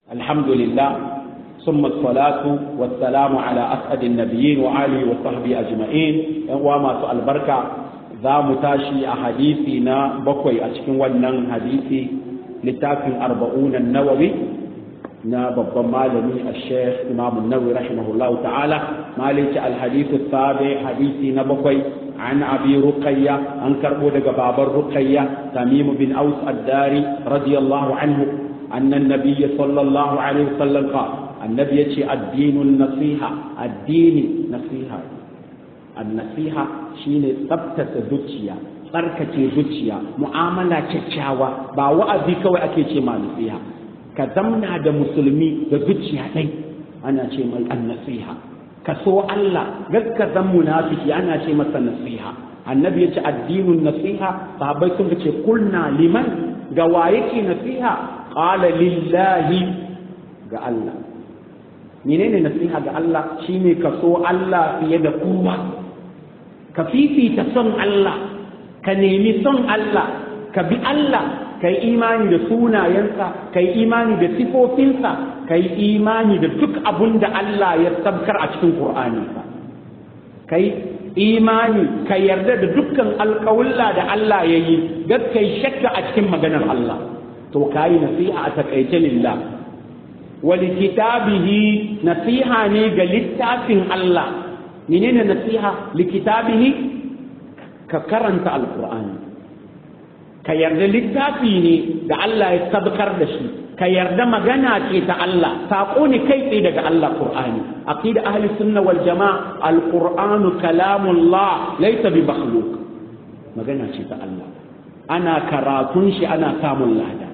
الحمد لله ثم الصلاة والسلام على أسعد النبيين وآله وصحبه أجمعين وما سؤال بركة za mu tashi a hadisi na bakwai a cikin wannan hadisi littafin arba'unan nawawi na babban malami a sheikh imamun nawawi rahimahullah ta'ala maliki alhadisu sabi hadisi na bakwai an abi ruqayya an karbo daga baban ruqayya tamim bin aus ad-dari radiyallahu anhu anna an-nabiy sallallahu alaihi wasallam qala annabi yace addinun nasiha addini nasiha annasiha shine tsabtace zuciya tsarkake zuciya mu'amala kyakkyawa ba wa'azi kawai ake ce ma nasiha ka zamna da musulmi da zuciya ɗai ana ce mai annasiha ka so Allah gaska zan munafiki ana ce masa nasiha annabi ya ce addinin nasiha sahabbai sun ce kulna liman ga wa yake nasiha qala lillahi ga Allah menene nasiha ga Allah shine ka so Allah fiye da kowa ka fifita son Allah ka nemi son Allah ka bi Allah ka yi imani da sunayensa ka yi imani da sifofinsa ka yi imani da duk abun da Allah ya sabkar a cikin Qur'aninsa ka yi imani ka yarda da dukkan alƙawulla da Allah ya yi ga kai shakka a cikin maganar Allah to ka yi nasiha a takaice lillah wali kitabihi nasiha ne ga littafin Allah menene nasiha likitabihi ka karanta alqur'ani ka yarda littafi ne da Allah ya sabkar da shi ka yarda magana ce ta Allah saƙo ne kai tsaye daga Allah qur'ani aqida ahli sunna wal jamaa alqur'anu kalamullah laysa bi makhluq magana ce ta Allah ana karatun shi ana samun lada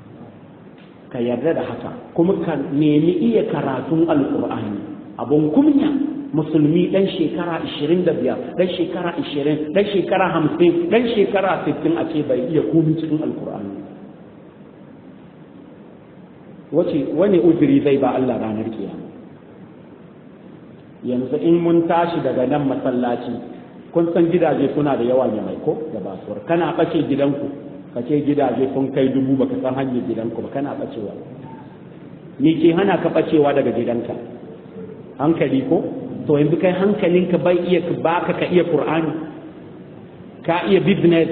ka yarda da haka kuma ka nemi iya karatun alqur'ani abun kunya musulmi ɗan shekara 25 ɗan shekara 20 ɗan shekara 50 ɗan shekara 60 a ce bai iya komi cikin alkur'ani wace wani uzuri zai ba Allah ranar kiyama yanzu in mun tashi daga nan masallaci kun san gidaje suna da yawa ne mai ko da basuwar kana ɓace gidanku ka ce gidaje sun kai dubu baka san hanyar gidanku ba kana ɓacewa ni ke hana ka ɓacewa daga gidanka hankali ko to yanzu kai hankalinka bai iya baka ka iya Qur'ani ka iya business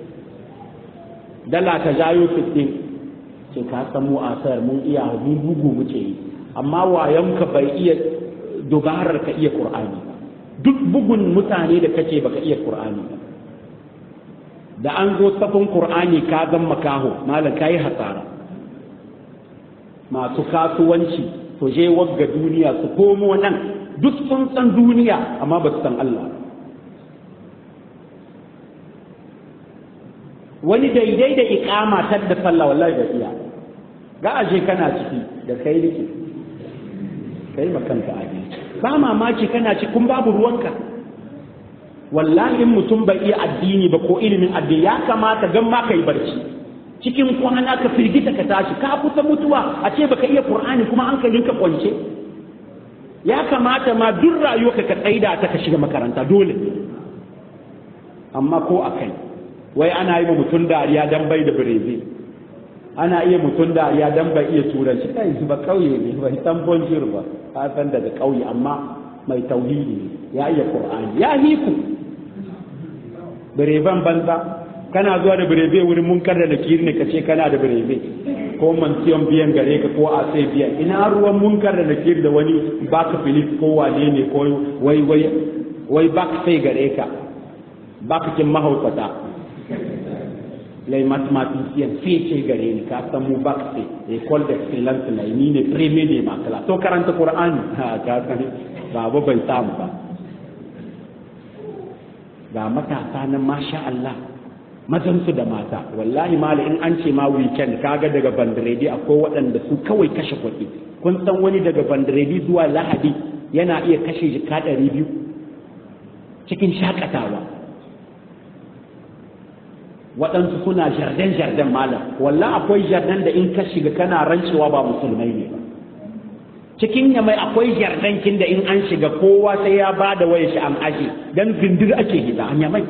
dala ka jayo 15 ce ka san mu asar mun iya mun bugu muke yi amma wayanka bai iya dubarar ka iya Qur'ani duk bugun mutane da kake baka iya Qur'ani da an zo safin Qur'ani ka zan makaho malam kai hasara masu kasuwanci to je wagga duniya su komo nan duk sun san duniya amma ba su san Allah wani daidai da ikama tar da sallah wallahi da iya ga aje kana ciki da kai nake kai makanta aje ba mamaki kana ci kun babu ruwanka wallahi mutum bai iya addini ba ko ilimin addini ya kamata gan ma kai barci cikin kwana ka firgita ka tashi ka kusa mutuwa a ce baka iya qur'ani kuma hankalinka kwance ya kamata ma duk rayuwarka ka tsaida ta ka shiga makaranta dole amma ko a kai wai ana yi mutum dariya dan bai da birezi ana iya mutum dariya dan bai iya turanci kai su ba kauye ne bai san bonjir ba ka san daga kauye amma mai tauhidi ne ya iya qur'ani ya hiku bireban banza kana zuwa da birebe wurin munkar da nakiri ne ka ce kana da birebe ko mansiyon biyan gare ka ko a sai biyan ina ruwan munkar da nakir da wani baka filif ko wane ne ko wai wai wai baka sai gare ka baka kin mahaukata lai mathematician sai ce gare ni ka san mu baka sai école d'excellence na ni ne premier ne makala to karanta qur'ani ha ka san baba bai samu ba ga matasa nan masha Allah mazansu da mata wallahi mala in an ce ma weekend kaga daga bandiredi akwai waɗanda su kawai kashe kuɗi kun san wani daga bandiredi zuwa lahadi yana iya kashe jika ɗari biyu cikin shakatawa waɗansu suna jardin jardin malam wallah akwai jardin da in ka shiga kana rancewa ba musulmai ne ba cikin yamai akwai jardankin da in an shiga kowa sai ya ba da waya shi an aje dan zindir ake gida an yamai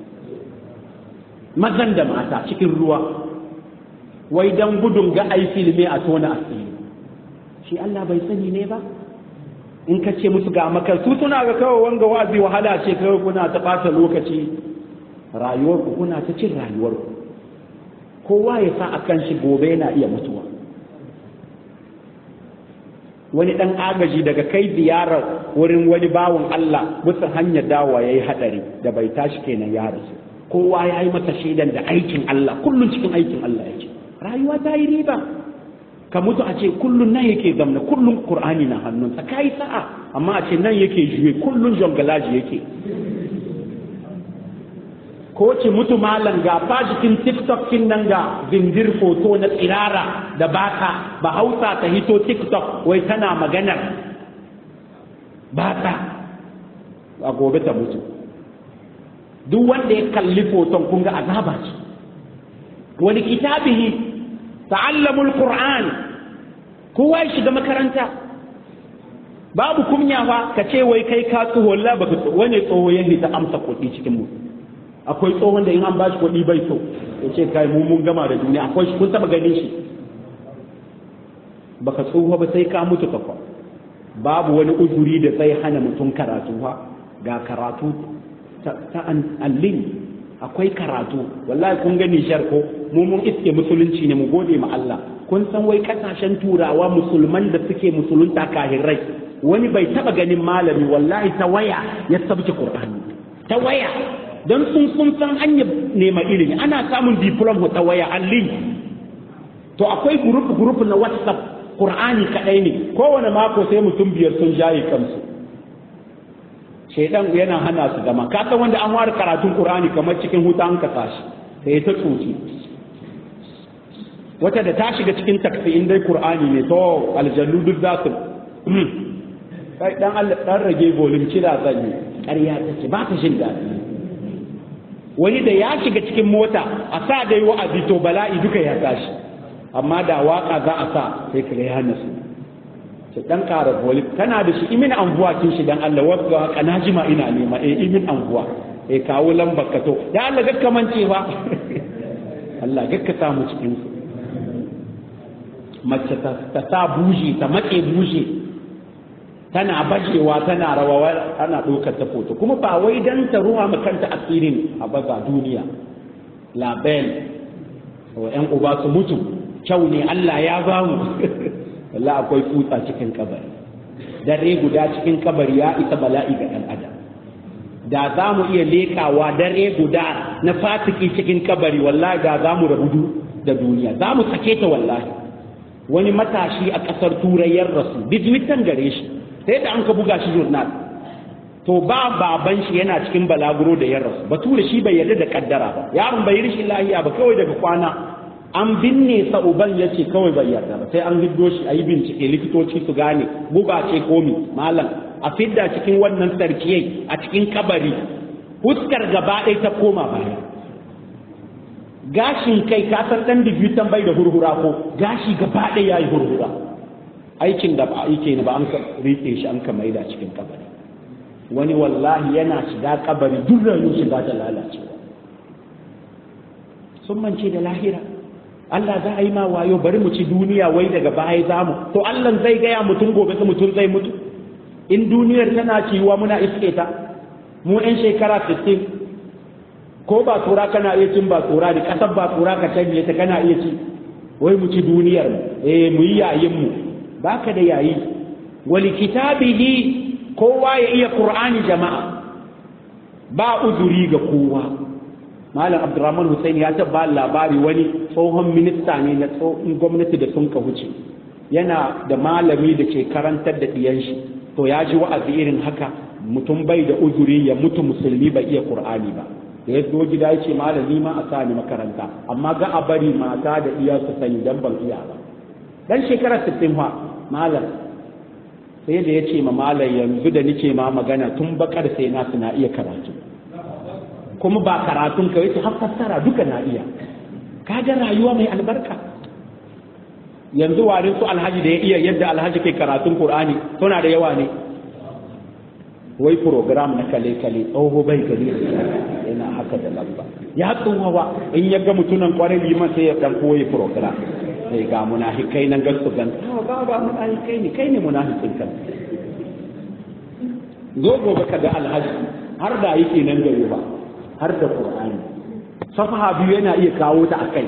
mazan da mata cikin ruwa wai dan gudun ga ai filme a tona asiri shi Allah bai sani ne ba in ka ce musu ga makar su suna ga kawai wanga wazi wahala ce kawai kuna ta ɓata lokaci rayuwarku kuna ta cin rayuwarku kowa ya sa a kan shi gobe yana iya mutuwa wani ɗan agaji daga kai ziyarar wurin wani bawan Allah bisa hanyar dawa ya yi haɗari da bai tashi kenan ya rasu kowa ya yi masa shaidan da aikin Allah kullum cikin aikin Allah yake rayuwa ta yi riba ka mutu a ce kullum nan yake zamna kullum Qur'ani na hannunsa ka yi sa'a amma a ce nan yake juye kullum jongalaji yake ko ce mutu malam ga fa jikin tiktok kin nan ga zindir foto na tsirara da baka ba hausa ta hito tiktok wai tana maganar baka a gobe ta mutu duk wanda ya kalli foton kun ga azaba ce wani kitabihi ta'allamul qur'an kowa ya shiga makaranta babu kunya fa ka ce wai kai ka tsoho la baka wani tsoho ya ta amsa kuɗi cikin mu akwai tsohon da in an bashi kuɗi bai so ya ce kai mu mun gama da duniya akwai shi kun taba ganin shi baka tsoho ba sai ka mutu kafa babu wani uzuri da sai hana mutum karatu ha ga karatu ta allin akwai karatu wallahi kun gani shar ko mu mun iske musulunci ne mu gode ma Allah kun san wai kasashen turawa musulman da suke musulunta kahirai wani bai taba ganin malami wallahi ta waya ya sabke qur'ani ta waya don sun sun san hanyar nema ilimi ana samun diplom ta waya allin to akwai group group na whatsapp qur'ani kadai ne kowane mako sai mutum biyar sun jaye kansu shaidan yana hana su zama ka san wanda an ware karatun qur'ani kamar cikin huta an kasa shi sai ta tsoci wata da ta shiga cikin taksi in dai qur'ani ne to aljannu duk za su kai dan Allah dan rage volume kira zan yi ƙarya take ba ta jin daɗi wani da ya shiga cikin mota a sa dai wa'azi to bala'i duka ya tashi amma da waka za a sa sai ka ya nasu ce dan ƙara volume kana da shi imin anguwa kin shi dan Allah wasu haka na jima ina nema eh imin anguwa eh kawo lambar ka to ya Allah gakka mance ba Allah gakka samu cikin su mace ta sa buji ta matse buji tana bajewa tana rawa ana ɗaukar ta foto kuma ba wai dan ta ruwa ma kanta asirin a baza duniya label wa ƴan uba su mutu kyau ne Allah ya ba mu wallahi akwai tsutsa cikin kabari dare guda cikin kabari ya isa bala'i ga ɗan adam da za mu iya lekawa dare guda na fatiki cikin kabari wallahi da za mu rabu da duniya za mu sake ta wallahi wani matashi a ƙasar turai ya rasu bijimitan gare shi sai da an ka buga shi jurnal to ba baban shi yana cikin balaguro da ya rasu bature shi bai yarda da kaddara ba yaron bai rishin lahiya ba kawai daga kwana an binne sa uban ya ce kawai bai yarda ba sai an hiddo shi a yi bincike likitoci su gane guba ce komi malam a fidda cikin wannan sarkiyai a cikin kabari fuskar gaba ɗaya ta koma baya gashin kai ka san dan digitan bai da hurhura ko gashi gaba ɗaya yayi hurhura aikin da ba aike ne ba an ka rike shi an ka maida cikin kabari wani wallahi yana shiga kabari duk rayuwar shiga ta lalacewa sun mance da lahira Allah za a yi ma wayo bari mu ci duniya wai daga baya za mu to Allah zai gaya mutum gobe su mutum zai mutu in duniyar tana ciwa muna iske ta mu 'yan shekara 60 ko ba tsora kana iya cin ba tsora da kasar ba tsora ka canje ta kana iya ci wai mu ci duniyar mu eh mu yi yayin mu baka da yayi wali kitabihi kowa ya iya qur'ani jama'a ba uzuri ga kowa malam abdurrahman hussein ya taba labari wani tsohon minista ne na tsohon gwamnati da sun ka wuce yana da malami da ke karantar da ɗiyan shi to ya ji wa'azi irin haka mutum bai da uzuri ya mutu musulmi bai iya qur'ani ba da ya zo gida ya ce malami ma a sa ni makaranta amma ga a bari mata da iya su sani dan ban iya ba dan shekara 60 fa malam sai da ya ce ma malam yanzu da nike ma magana tun bakar sai na suna iya karatu kuma ba karatun kawai su har fassara duka na iya kaga rayuwa mai albarka yanzu warin su alhaji da ya iya yadda alhaji ke karatun qur'ani suna da yawa ne wai program na kale-kale tsoho bai gari yana haka da lamba ya tsohawa in ya ga mutunan kwarai liman sai ya dan koyi program sai ga munafikai nan gasu gan ba ba munafikai ne kai ne munafikin kan zo gobe ka ga alhaji har da yake nan gari ba har da qur'ani safaha biyu yana iya kawo ta akai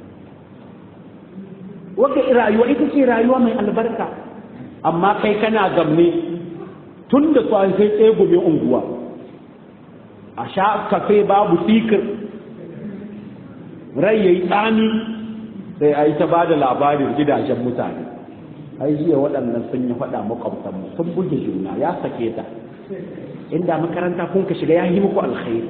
wata rayuwa ita ce rayuwa mai albarka amma kai kana gamne tun da sai tsegume unguwa a sha kafe babu fikir rai yayi tsami sai a yi ta ba da labarin gidajen mutane ai jiya waɗannan sun yi faɗa makwabtanmu sun buge juna ya sake ta inda makaranta kun ka shiga ya yi muku alkhairi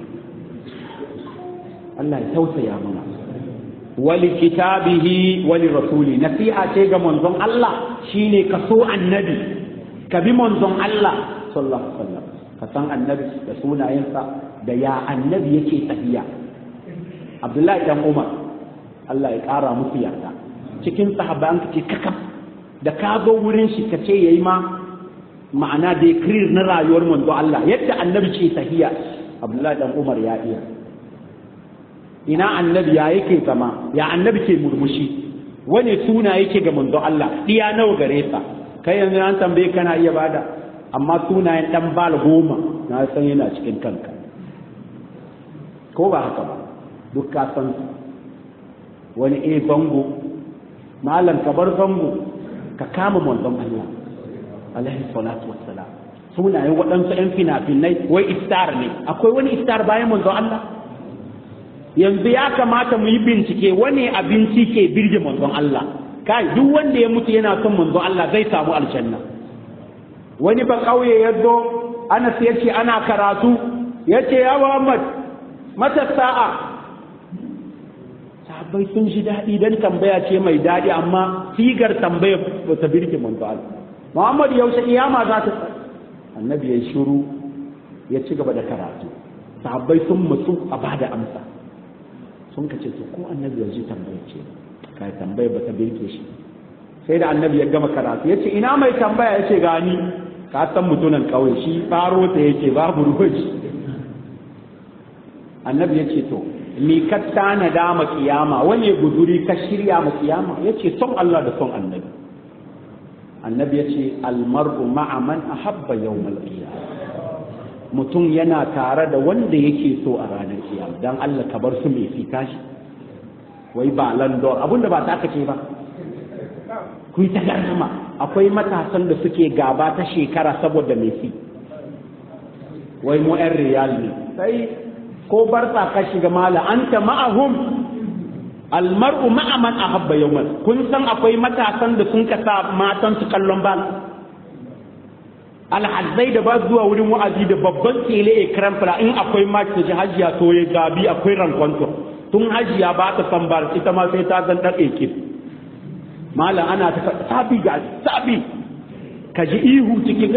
Allah ya tausaya mana wali kitabihi wali rasuli nasiha ce ga manzon Allah shine ka so annabi ka bi manzon Allah sallallahu alaihi wasallam ka san annabi da sunayensa da ya annabi yake tafiya Abdullahi dan Umar Allah ya ƙara musu yarda cikin sahabban ka ce kakaf da ka zo wurin shi ka ce yayi ma ma'ana da na rayuwar manzo Allah yadda annabi ce tahiya Abdullahi dan Umar ya iya ina annabi ya yake zama ya annabi ke murmushi wani suna yake ga manzo Allah diya nawa gare sa kai yanzu an tambaye kana iya bada amma sunayen dan bal goma na san yana cikin kanka ko ba haka ba duk ka san wani e bango malam ka bar bango ka kama manzon Allah alaihi salatu wassalam sunayen waɗansu 'yan fina-finai wai istar ne akwai wani istar bayan manzon Allah yanzu ya kamata mu yi bincike wani abinci ke birge manzon Allah kai duk wanda ya mutu yana son manzon Allah zai samu aljanna wani ba kauye ya zo Anas ya ce ana karatu ya ce ya Muhammad mata sa'a sahabbai sun ji daɗi dan tambaya ce mai daɗi amma sigar tambaya ba ta birge manzon Allah Muhammad yaushe kiyama za ta annabi ya shiru ya ci gaba da karatu sahabbai sun mutu a bada amsa sun ka ce to ko annabi yanzu tambaya ce ka tambaya ba ta birke shi sai da annabi ya gama karatu ya ce ina mai tambaya ya ce gani ka san mutunan kawai shi faro ta yake babu ruwaji annabi ya ce to ni ka tana dama kiyama wani guduri ka shirya ma kiyama ya ce son Allah da son annabi annabi ya ce almar'u ma'a man ahabba yawmal qiyamah mutum yana tare da wanda yake so a ranar kiyama dan Allah ka bar su mai fita shi wai ba landor abinda ba ta ce ba ku ta garma akwai matasan da suke gaba ta shekara saboda mai fi wai mu yan riyal ne sai ko barsa ka shiga mala anta ma'ahum almar'u ma'a man ahabba yawman kun san akwai matasan da sun kasa matan su kallon ba alhazzai da ba zuwa wurin wa'azi da babban tsele a karamfara in akwai maki ta ji hajiya to ya gabi akwai rankwanto tun hajiya ba ta san bar ita ma sai ta zan ɗaɗe ki malam ana ta sabi ga sabi ka ji ihu cikin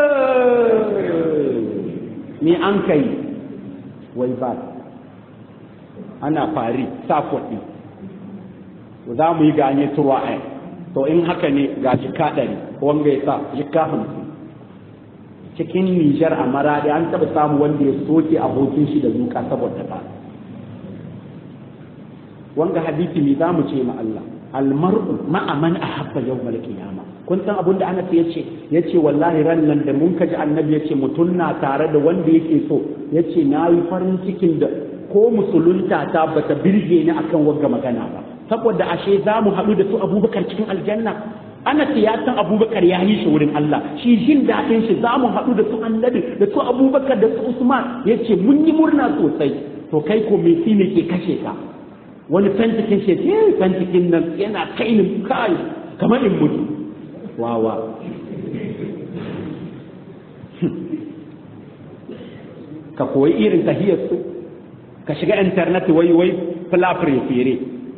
ni an kai wai ba ana fari sa kuɗi za mu yi ganye turwa a to in haka ne ga jika ɗari wanga ya sa jika hamsin cikin Nijar a Maradi an taɓa samu wanda ya soke abokin shi da zuka saboda ba. Wanga hadisi ne za mu ce ma Allah, almar'u ma'a man ahabba yawmal qiyama kun san abin da Anas yace yace wallahi ran nan da mun kaji annabi yace mutum na tare da wanda yake so yace nayi farin cikin da ko musulunta ta bata birge ni akan wagga magana ba saboda ashe za mu haɗu da su abubakar cikin aljanna ana ya san abubakar ya yi shi wurin Allah shi jin daɗin shi za mu haɗu da su annabi da su abubakar da su usman ya ce mun yi murna sosai to kai ko me shi ne ke kashe ka wani fentikin shi eh fentikin nan yana kai ni kai kamar in mutu wawa ka koyi irin tahiyar su ka shiga internet wai wai fulafire fere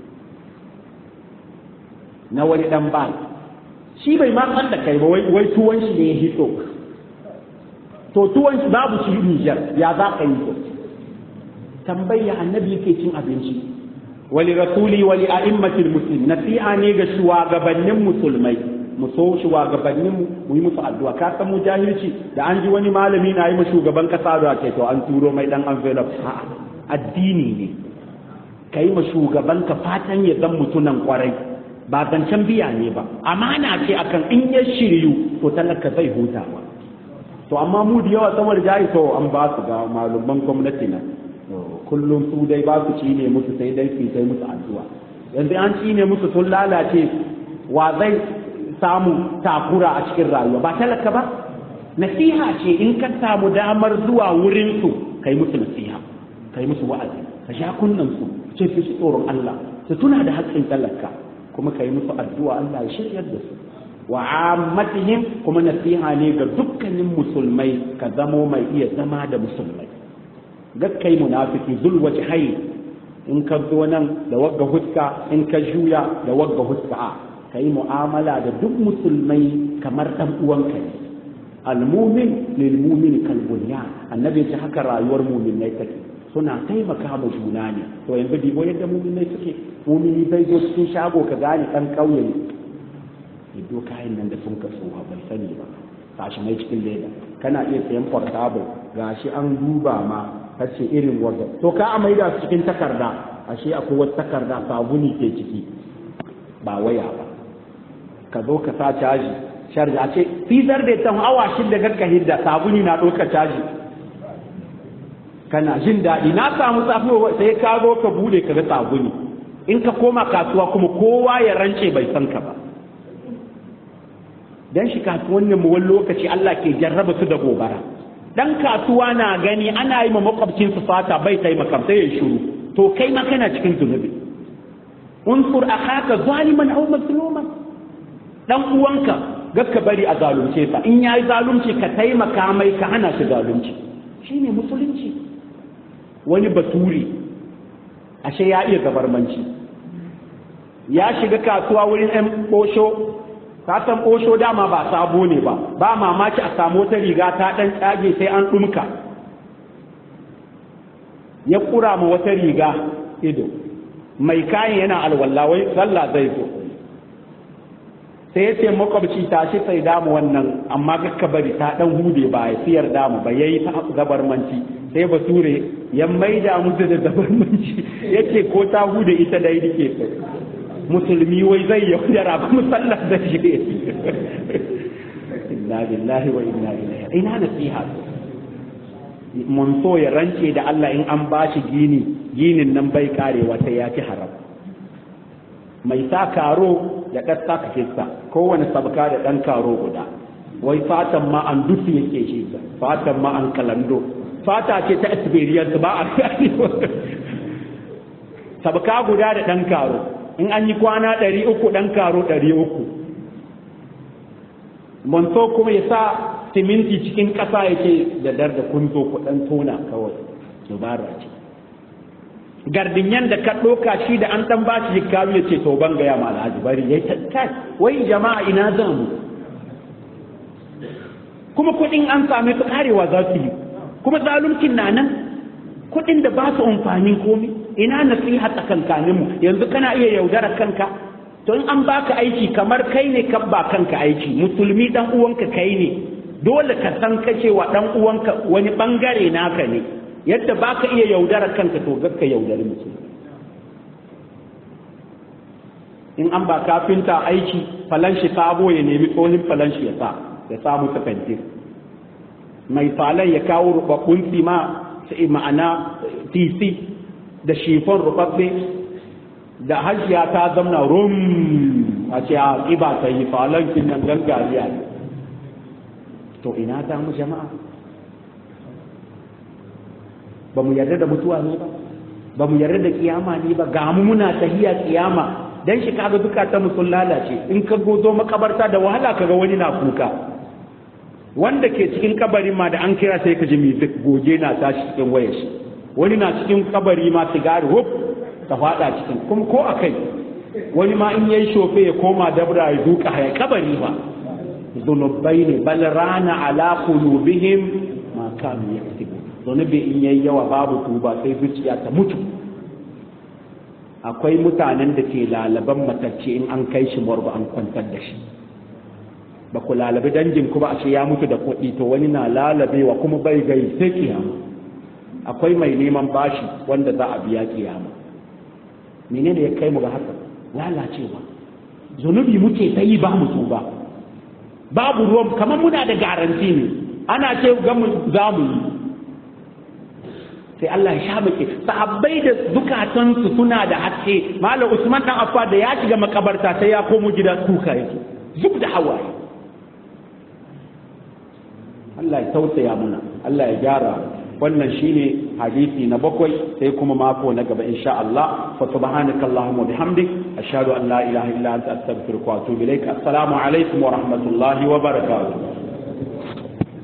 na wani dan ba shi bai ma san da kai ba wai tuwon shi ne ya hito to tuwon shi babu shi Niger ya za ka yi to tambaya annabi yake cin abinci wali rasuli wali a'immatil muslim nasiha ne ga shugabannin musulmai mu so shugabannin mu yi musu addu'a ka san mu jahilci da an ji wani malami na yi ma shugaban kasa da ke to an turo mai dan envelope a'a addini ne kai ma shugaban ka fatan ya zan mutunan kwarai ba zancen biya ne ba amana ce akan in ya shiryu to talaka zai huta ba to amma mu da yawa saboda jari to an ba su ga malaman gwamnati na kullum su dai ba su ci ne musu sai dai su sai musu addu'a yanzu an ci ne musu sun lalace wa zai samu takura a cikin rayuwa ba talaka ba nasiha ce in ka samu damar zuwa wurin su kai musu nasiha kai musu wa'azi ka sha kunnan su ce fi su tsoron Allah su tuna da haƙƙin talaka kuma kai musu addu'a Allah ya shiryar da su wa ammatihim kuma nasiha ne ga dukkanin musulmai ka zamo mai iya zama da musulmai gakkai munafiki zul wajhai in ka zo nan da wagga huska in ka juya da wagga huska a kai mu'amala da duk musulmai kamar dan uwanka ne almumin lil mumin kal bunyan annabi ya ce haka rayuwar mu'minai take suna taimaka ma juna ne to yanzu dibo yadda mu'minai suke mu'mini bai zo cikin shago ka gane dan kauye ne ido kayan nan da sun kaso bai sani ba tashi mai cikin leda kana iya sayan portable gashi an duba ma kace irin wanda to ka a maida su cikin takarda ashe akwai wata takarda sabuni ke ciki ba waya ba ka zo ka sa caji sharji a ce fizar da ta awa shida gakka hidda sabuni na ɗauka caji kana jin daɗi na samu safi sai ka zo ka bude ka ga sabuni in ka koma kasuwa kuma kowa ya rance bai san ka ba dan shi kasuwannin mu wani lokaci Allah ke jarraba su da gobara dan kasuwa na gani ana yi ma makwabcin su fata bai taimaka sai ya shiru to kai ma kana cikin zunubi unsur akhaka zaliman aw mazluman dan uwanka gakka bari a zalunce sa in yayi zalunci ka taimaka mai ka hana shi zalunci shine musulunci wani baturi ashe ya iya gabarmanci ya shiga kasuwa wurin ɗan ɓosho ka san ɓosho dama ba sabo ne ba ba mamaki a samu wata riga ta ɗan tsage sai an ɗumka ya ƙura ma wata riga ido mai kayan yana alwala wai sallah zai zo sai ya ce makwabci ta shi sai damu wannan amma kakka bari ta ɗan hude ba ya siyar damu ba ya yi ta zabarmanci sai bature ya maida musu da zabarmanci ya ce ko ta hude ita dai rike musulmi wai zai yaudara ba musallar da shi inna lillahi wa inna ilaihi ina nasiha mun so ya rance da Allah in an bashi gini ginin nan bai karewa sai ya ci haram mai sa karo ya ɗasta ka kista kowane sabka da ɗan karo guda wai fatan ma an dusu yake shi fatan ma an kalando fata ce ta experience ba a sabka guda da ɗan karo in an yi kwana ɗari uku ɗan karo ɗari uku manto kuma ya sa siminti cikin ƙasa yake da dar da kunzo ku ɗan tona kawai dubara ce gardinyan da ka ɗoka shi da an ɗan ba shi jikaru ya ce to ban gaya ma alhaji bari ya kai wai jama'a ina za mu kuma kuɗin an same su karewa za su yi kuma zaluncin na nan kuɗin da ba su amfani komi ina nasiha tsakankanin mu yanzu kana iya yaudara kanka to in an baka aiki kamar kai ne ka ba kanka aiki musulmi dan uwanka kai ne dole ka san ka cewa dan uwanka wani bangare naka ne yadda baka iya yaudara kanka to gakka yaudari mutum in an ba kafinta aiki falanshi sabo ya nemi tsohin falanshi ya sa ya samu ta fentir mai falon ya kawo rubabbun sima sai ma'ana tc da shifon rubabbe da hajiya ta zamna rum a ce a ƙiba ta yi falon kin nan gangariya to ina ta mu jama'a ba mu yarda da mutuwa ne ba ba mu yarda da kiyama ne ba ga mu muna tahiya kiyama dan shi kaga zukatan mu sun lalace in ka gozo makabarta da wahala kaga wani na kuka wanda ke cikin kabarin ma da an kira sai ka ji music goge na tashi cikin wayar shi wani na cikin kabari ma sigari hop ta fada cikin kuma ko akai wani ma in yayi shofe ya koma dabra ya duka haya kabari ba zunubai ne bal rana ala qulubihim ma kanu yaktubu zunubi in yayi yawa babu tuba sai zuciya ta mutu akwai mutanen da ke lalaban matacce in an kai shi morba an kwantar da shi ba ku lalabi dangin ku ba a ce ya mutu da kuɗi to wani na lalabewa kuma bai gai sai kiyama akwai mai neman bashi wanda za a biya kiyama menene ya kai mu ga haka lalacewa zunubi muke ta yi ba mu tuba babu ruwan kamar muna da garanti ne ana ce ga mu za mu yi sai Allah ya sha muke sahabbai da zukatansu suna da haske malam Usman dan Affa da ya shiga makabarta sai ya komo gida kuka yake zub da hawaye Allah ya tausaya muna Allah ya gyara wannan shine hadisi na bakwai sai kuma mako na gaba insha Allah fa subhanaka allahumma bihamdik ashhadu an la ilaha illa anta astaghfiruka wa atubu ilaik assalamu alaikum wa rahmatullahi wa barakatuh